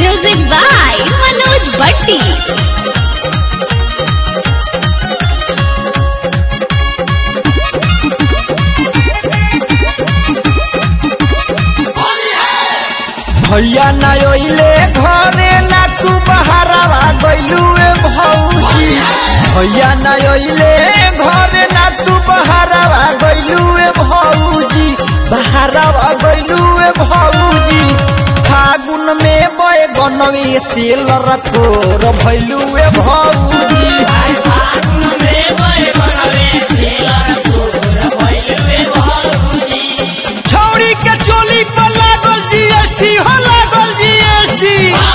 Music by Manoj Bhatti. भैया ना अइले घरे ना तू बहारवा गइलू ए भौजी भैया ना अइले घरे ना तू बहारवा गइलू ए भौजी बहारवा गइलू ए भौजी फागुन में बय गनवे से लरकोर भइलू ए भौजी छौड़ी के चोली पर लागल जीएसटी हो लागल जीएसटी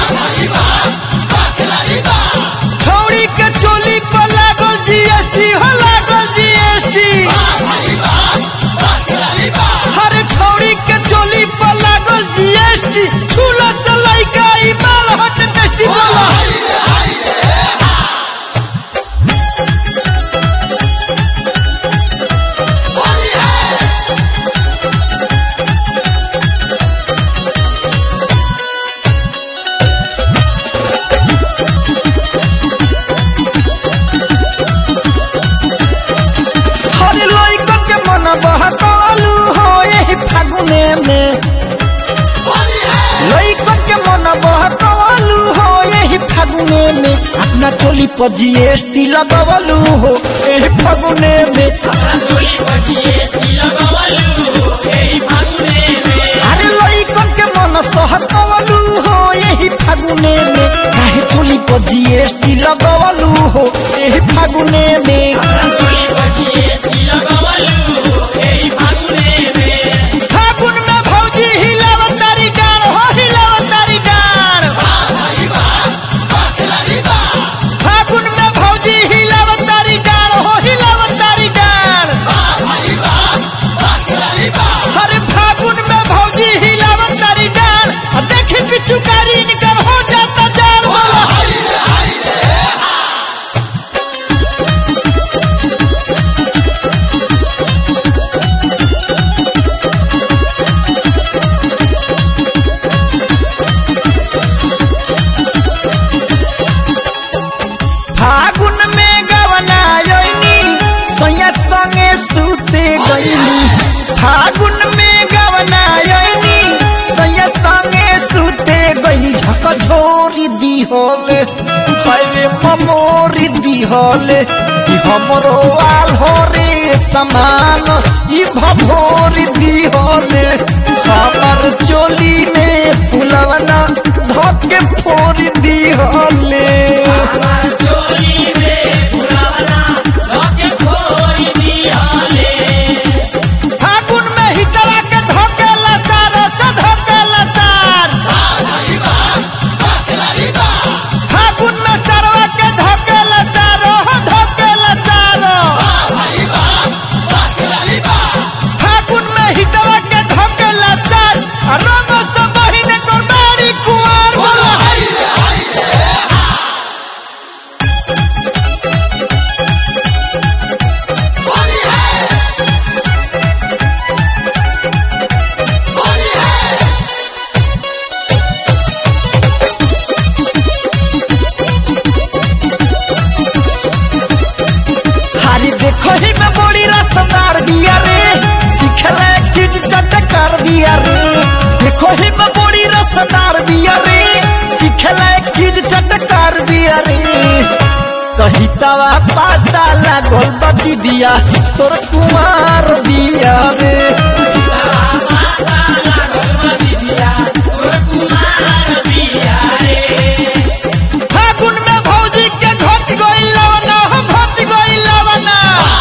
छौड़ी के चोली पर लागल जीएसटी हो लागल जीएसटी हर छौड़ी के चोली पर लागल जीएसटी झूला से लइका ई बाल हट टेस्टी बोला हर लइका के मन बहकालू हो यही फागुने में लइका के मन बहकालू हो यही फागुने में अपना चोली पर जीएसटी लगवलू हो यही फागुने में अरे लइकन के मन सहकवलू हो यही फागुने में काहे चोली पर जीएसटी लगवलू हो यही फागुने में फागुन में भौजी हिलावत तारी डार हो हिलावत तारी डार फागुन में भौजी हिलावत तारी डार हो हिलावत तारी डार अरे फागुन में भौजी हिलावत तारी डार आ देखी पिचुकारी निकर हो जाता जान बोला फागुन में गवना योनी सैया संगे सूते गईली फागुन में गवना योनी सैया संगे सूते गईली झक झोरी दी होले हरे ममोरी दी होले ई हमरो आल हो रे समान ई भभोरी दी होले हमर चोली में फुलवना धके फोरी दी होले फागुन में हितला के धोकेला सार से धोकेला सार फागुन में सरवा के धोकेला सार हो धोकेला सार फागुन में हितला के धोकेला सार आ रंग से बहिने कोरबाड़ी कुआर बोला हारी देखो ही में बड़ी रसदार बिया रे सिखला एक चीज चटकार बिया रे देखो ही में बड़ी रसदार बिया रे सिखला एक चीज चटकार बिया रे कही तवा पाता लागल बती दिया तोर कुमार बिया रे फागुन में भौजी के घट गइल लवना हो घट गइल लवना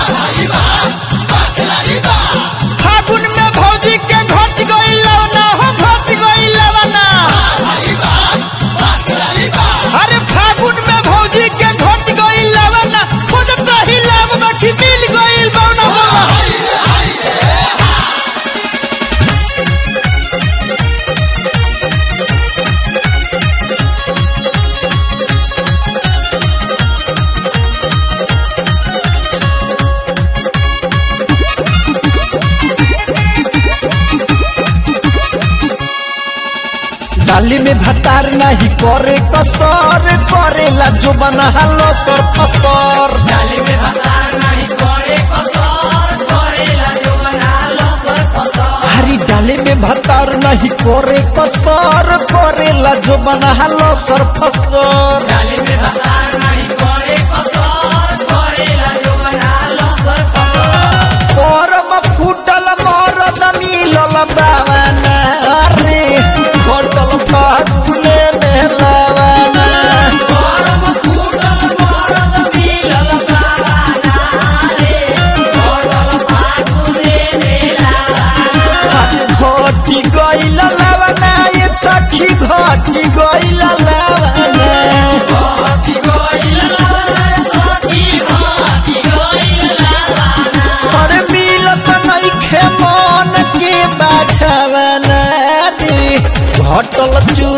फागुन में भौजी के घट गइल लवना हो घट गइल लवना अरे फागुन में भौजी के घट गइल लवना खोजत रही लाभ बाकी मिल गइल बौना बोला डाली में भतार नहीं करे कसर करेला जो बना लो सर फसर हरी डाली में भतार नहीं करे कसर करेला जो बना लो सर फसर करम फूटल मरद मिलल बावना रे घटल फागुने में लवाना घटी गइल लवना ये सखी घटी गइल लवना पर मिलत नइखे मन के बाछवना रे घटल चू